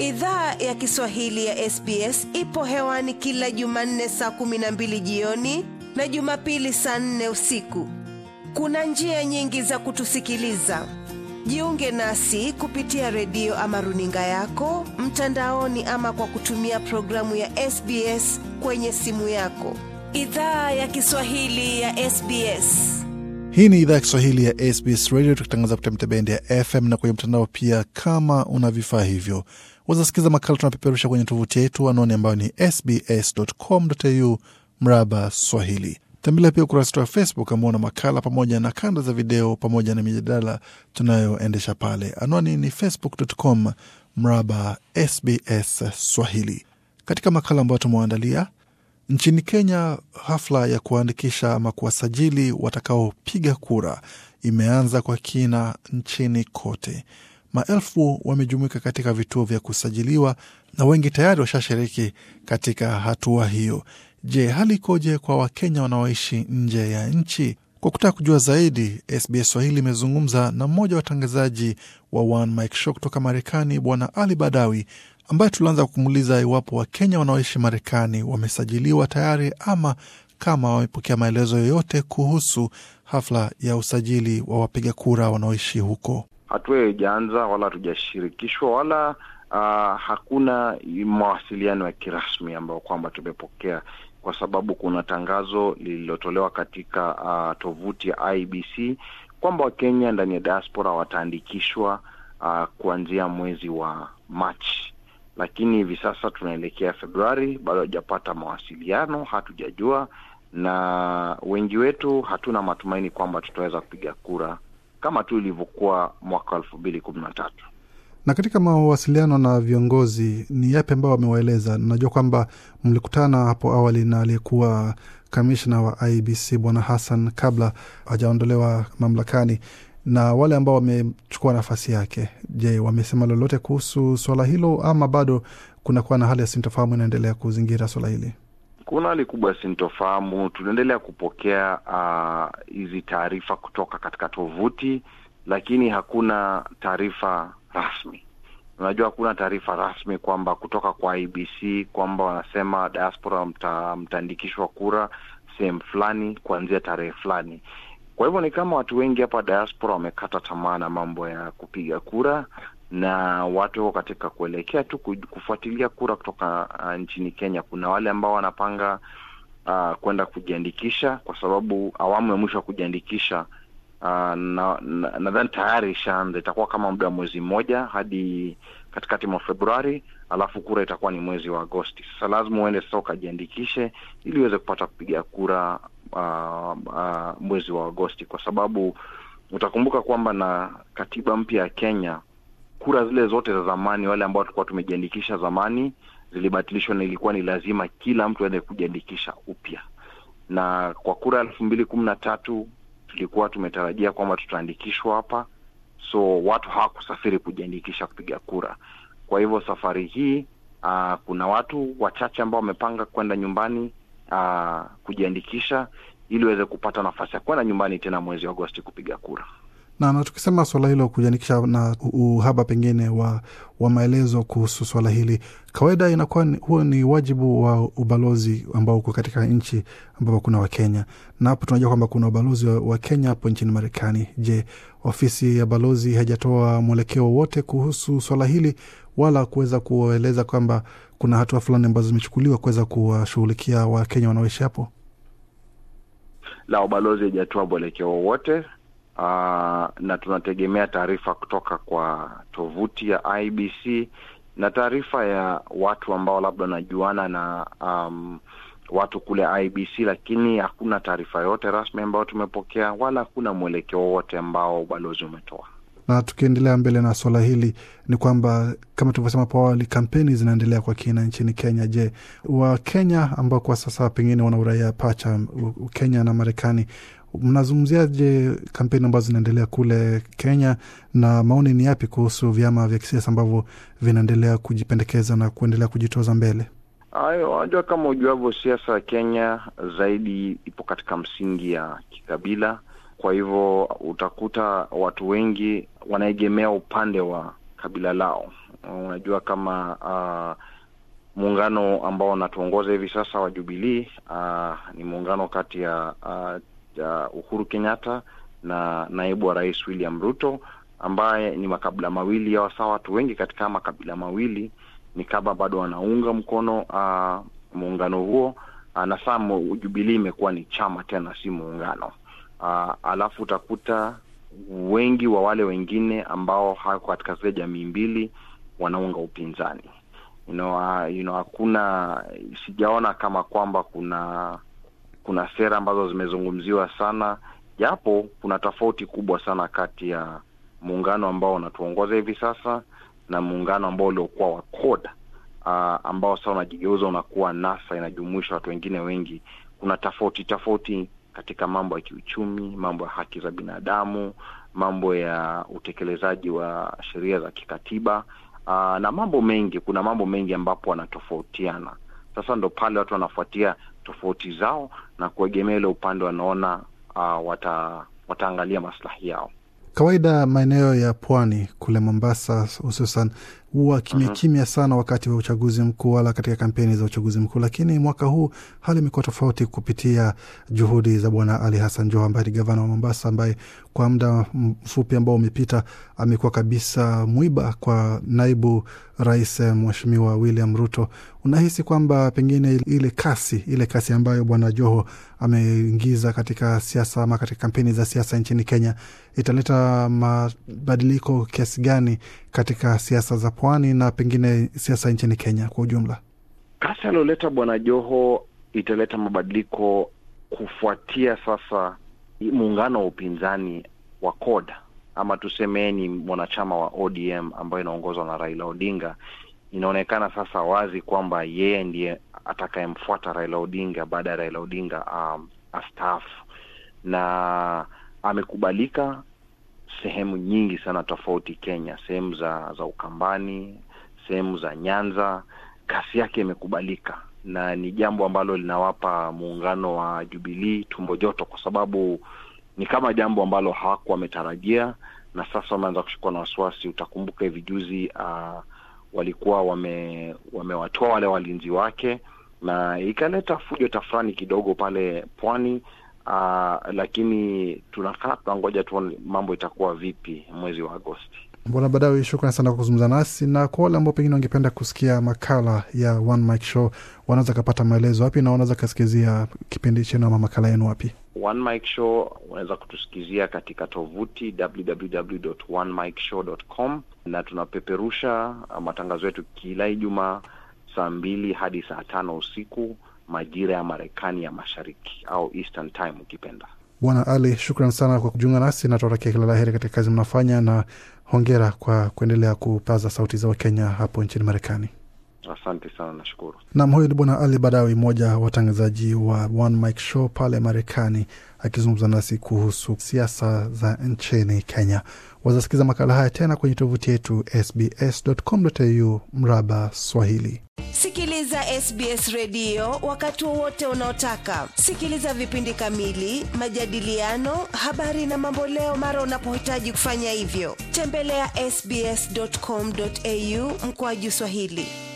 Idhaa ya Kiswahili ya SBS ipo hewani kila Jumanne saa kumi na mbili jioni na Jumapili saa nne usiku. Kuna njia nyingi za kutusikiliza. Jiunge nasi kupitia redio ama runinga yako mtandaoni, ama kwa kutumia programu ya SBS kwenye simu yako. Idhaa ya Kiswahili ya SBS. Hii ni idhaa ya Kiswahili ya SBS Radio, tukitangaza kupitia mitabendi ya FM na kwenye mtandao pia. Kama una vifaa hivyo, wazasikiza makala tunapeperusha kwenye tovuti yetu, anwani ambayo ni sbs.com.au mraba Swahili. Tembelea pia ukurasa wetu wa Facebook ambao una makala pamoja na kanda za video pamoja na mijadala tunayoendesha pale. Anwani ni facebook.com mraba SBS Swahili. Katika makala ambayo tumewaandalia Nchini Kenya, hafla ya kuandikisha ama kuwasajili watakaopiga kura imeanza kwa kina nchini kote. Maelfu wamejumuika katika vituo vya kusajiliwa na wengi tayari washashiriki katika hatua hiyo. Je, hali ikoje kwa Wakenya wanaoishi nje ya nchi? Kwa kutaka kujua zaidi, SBS Swahili imezungumza na mmoja wa watangazaji wa One Mike Show kutoka Marekani, Bwana Ali Badawi ambaye tulianza kumuuliza iwapo Wakenya wanaoishi Marekani wamesajiliwa tayari ama kama wamepokea maelezo yoyote kuhusu hafla ya usajili wa wapiga kura wanaoishi huko. Hatua hiyo ijaanza wala hatujashirikishwa wala uh, hakuna mawasiliano ya kirasmi ambayo kwamba tumepokea, kwa sababu kuna tangazo lililotolewa katika uh, tovuti ya IBC kwamba Wakenya ndani ya diaspora wataandikishwa uh, kuanzia mwezi wa Machi lakini hivi sasa tunaelekea Februari, bado hajapata mawasiliano, hatujajua, na wengi wetu hatuna matumaini kwamba tutaweza kupiga kura kama tu ilivyokuwa mwaka elfu mbili kumi na tatu. Na katika mawasiliano na viongozi, ni yapi ambao wamewaeleza? Najua kwamba mlikutana hapo awali na aliyekuwa kamishna wa IBC Bwana Hassan kabla hajaondolewa mamlakani na wale ambao wamechukua nafasi yake, je, wamesema lolote kuhusu swala hilo ama bado kunakuwa na hali ya sintofahamu inaendelea kuzingira swala hili? Kuna hali kubwa ya sintofahamu. Tunaendelea kupokea hizi uh, taarifa kutoka katika tovuti, lakini hakuna taarifa rasmi. Unajua, hakuna taarifa rasmi kwamba kutoka kwa IBC kwamba wanasema diaspora mta, mtaandikishwa kura sehemu fulani kuanzia tarehe fulani. Kwa hivyo ni kama watu wengi hapa diaspora wamekata tamaa na mambo ya kupiga kura, na watu wako katika kuelekea tu kufuatilia kura kutoka uh, nchini Kenya. Kuna wale ambao wanapanga uh, kwenda kujiandikisha, kwa sababu awamu ya mwisho ya kujiandikisha uh, nadhani na, na tayari ishaanza. Itakuwa kama muda wa mwezi mmoja hadi katikati mwa Februari, alafu kura itakuwa ni mwezi wa Agosti. Sasa lazima uende sasa ukajiandikishe ili uweze kupata kupiga kura Uh, uh, mwezi wa Agosti, kwa sababu utakumbuka kwamba na katiba mpya ya Kenya, kura zile zote za zamani, wale ambao tulikuwa tumejiandikisha zamani, zilibatilishwa na ilikuwa ni lazima kila mtu aende kujiandikisha upya. Na kwa kura ya elfu mbili kumi na tatu tulikuwa tumetarajia kwamba tutaandikishwa hapa, so watu hawakusafiri kujiandikisha kupiga kura. Kwa hivyo safari hii uh, kuna watu wachache ambao wamepanga kwenda nyumbani Uh, kujiandikisha ili uweze kupata nafasi ya kwenda nyumbani tena mwezi wa Agosti kupiga kura. Na, na tukisema swala hilo kujiandikisha na uhaba pengine wa, wa maelezo kuhusu swala hili, kawaida inakuwa huo ni wajibu wa ubalozi ambao uko katika nchi ambapo kuna Wakenya, na hapo tunajua kwamba kuna ubalozi wa, wa Kenya hapo nchini Marekani. Je, ofisi ya balozi haijatoa mwelekeo wowote kuhusu swala hili wala kuweza kueleza kwamba kuna hatua fulani ambazo zimechukuliwa kuweza kuwashughulikia Wakenya wanaoishi hapo? La, ubalozi haijatoa mwelekeo wowote, uh, na tunategemea taarifa kutoka kwa tovuti ya IBC na taarifa ya watu ambao labda wanajuana na um, watu kule IBC, lakini hakuna taarifa yoyote rasmi ambayo tumepokea wala hakuna mwelekeo wowote ambao ubalozi umetoa na tukiendelea mbele na swala hili ni kwamba kama tulivyosema hapo awali, kampeni zinaendelea kwa kina nchini Kenya. Je, Wakenya ambao kwa sasa pengine wana uraia pacha Kenya na Marekani, mnazungumziaje kampeni ambazo zinaendelea kule Kenya, na maoni ni yapi kuhusu vyama vya kisiasa ambavyo vinaendelea kujipendekeza na kuendelea kujitoza mbele? Hayo unajua, kama ujuavyo, siasa ya Kenya zaidi ipo katika msingi ya kikabila. Kwa hivyo utakuta watu wengi wanaegemea upande wa kabila lao. Unajua kama uh, muungano ambao unatuongoza hivi sasa wa Jubilee uh, ni muungano kati ya uh, uh, Uhuru Kenyatta na naibu wa rais William Ruto ambaye ni makabila mawili ya wasaa. Watu wengi katika makabila mawili ni kama bado wanaunga mkono uh, muungano huo uh, na saa Jubilee imekuwa ni chama tena, si muungano uh, alafu utakuta wengi wa wale wengine ambao hawako katika zile jamii mbili wanaunga upinzani you know, uh, you know, hakuna sijaona kama kwamba kuna kuna sera ambazo zimezungumziwa sana, japo kuna tofauti kubwa sana kati ya muungano ambao unatuongoza hivi sasa na muungano ambao uliokuwa wa CORD uh, ambao sasa unajigeuza unakuwa NASA, inajumuisha watu wengine wengi. Kuna tofauti tofauti katika mambo ya kiuchumi, mambo ya haki za binadamu, mambo ya utekelezaji wa sheria za kikatiba uh, na mambo mengi. Kuna mambo mengi ambapo wanatofautiana. Sasa ndo pale watu wanafuatia tofauti zao na kuegemea ile upande wanaona uh, wata, wataangalia maslahi yao. Kawaida maeneo ya pwani kule Mombasa hususan huwa kimya kimya sana wakati wa uchaguzi mkuu, wala katika kampeni za uchaguzi mkuu. Lakini mwaka huu hali imekuwa tofauti kupitia juhudi za Bwana Ali Hassan Joho ambaye ni gavana wa Mombasa, ambaye kwa muda mfupi ambao umepita amekuwa kabisa mwiba kwa naibu rais Mheshimiwa William Ruto. Unahisi kwamba pengine ile kasi ile kasi ambayo Bwana Joho ameingiza katika siasa ama katika kampeni za siasa nchini Kenya italeta mabadiliko kiasi gani katika siasa za pwani na pengine siasa nchini Kenya kwa ujumla? Kasi alioleta bwana Joho italeta mabadiliko kufuatia sasa muungano wa upinzani wa CORD ama tuseme ni mwanachama wa ODM ambayo inaongozwa na Raila Odinga. Inaonekana sasa wazi kwamba yeye ndiye atakayemfuata Raila Odinga baada ya Raila Odinga um, astaafu, na amekubalika sehemu nyingi sana tofauti Kenya, sehemu za za Ukambani, sehemu za Nyanza, kasi yake imekubalika, na ni jambo ambalo linawapa muungano wa Jubilee tumbo joto, kwa sababu ni kama jambo ambalo hawakuwa wametarajia, na sasa wameanza kushikwa na wasiwasi. Utakumbuka hivi juzi uh, walikuwa wame wamewatoa wale walinzi wake, na ikaleta fujo tafrani kidogo pale pwani. Uh, lakini tunakaa tunangoja tuone mambo itakuwa vipi mwezi wa Agosti. Bwana Badawi, shukran sana kwa kuzungumza nasi, na kwa wale ambao pengine wangependa kusikia makala ya One Mic Show wanaweza kapata maelezo wapi na wanaweza kasikizia kipindi chenu ama makala yenu wapi? One Mic Show unaweza kutusikizia katika tovuti www.onemicshowcom na tunapeperusha matangazo yetu kila Ijumaa saa mbili hadi saa tano usiku majira ya Marekani ya Mashariki au Eastern Time ukipenda. Bwana Ali, shukran sana kwa kujiunga nasi na tunatakia kila la heri katika kazi mnafanya, na hongera kwa kuendelea kupaza sauti za Wakenya hapo nchini Marekani. Asante sana, nashukuru. Nam, huyu ni Bwana Ali Badawi, mmoja wa watangazaji wa One Mic Show pale Marekani, akizungumza nasi kuhusu siasa za nchini Kenya. Wazasikiza makala haya tena kwenye tovuti yetu sbs.com.au mraba Swahili. Sikiliza SBS redio wakati wowote unaotaka. Sikiliza vipindi kamili, majadiliano, habari na mamboleo mara unapohitaji kufanya hivyo. Tembelea ya sbs.com.au mkoaju Swahili.